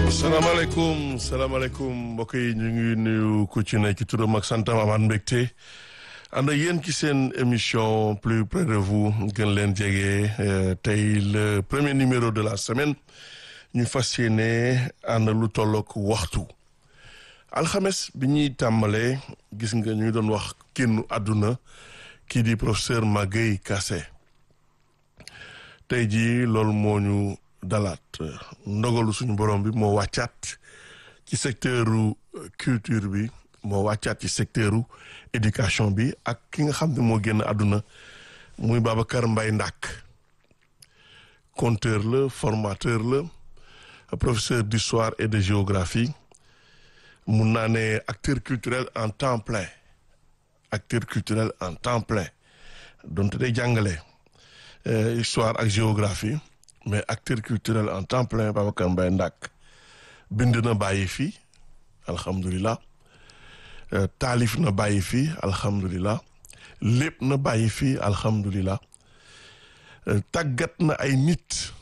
salaamaaleykum salaamaaleykum mbokk yi ñu ngi nuyu ku ci ne ci turam ak santam amaat mbégte ànd ak yéen ci seen émission plus près de vous gën leen jege tey le premier numéro de la semaine ñu fas yéene ànd lu tollook waxtu alxames bi ñuy tàmbalee gis nga ñu doon wax kennu àdduna kii di professeur Magaye Kassé tey jii loolu moo ñu dalaat ndogalu suñu borom bi moo wàccaat ci secteuru culture bi moo wàccaat ci secteuru éducation bi ak ki nga xam ne moo génn àdduna muy Babacar Mbaye Ndack conteur la formateur la professeur d'histoire et de géographie mun naa ne acteur culturel en temps plein acteur culturel en temps plein donte day jàngale histoire ak géographie mais acteur culturel en temps plein Babacar Mbaye Ndack bind na bàyyi fii alhamdulilah taalif na bàyyi fii alhamdulilah lépp na bàyyi fii alhamdulilah tàggat na ay nit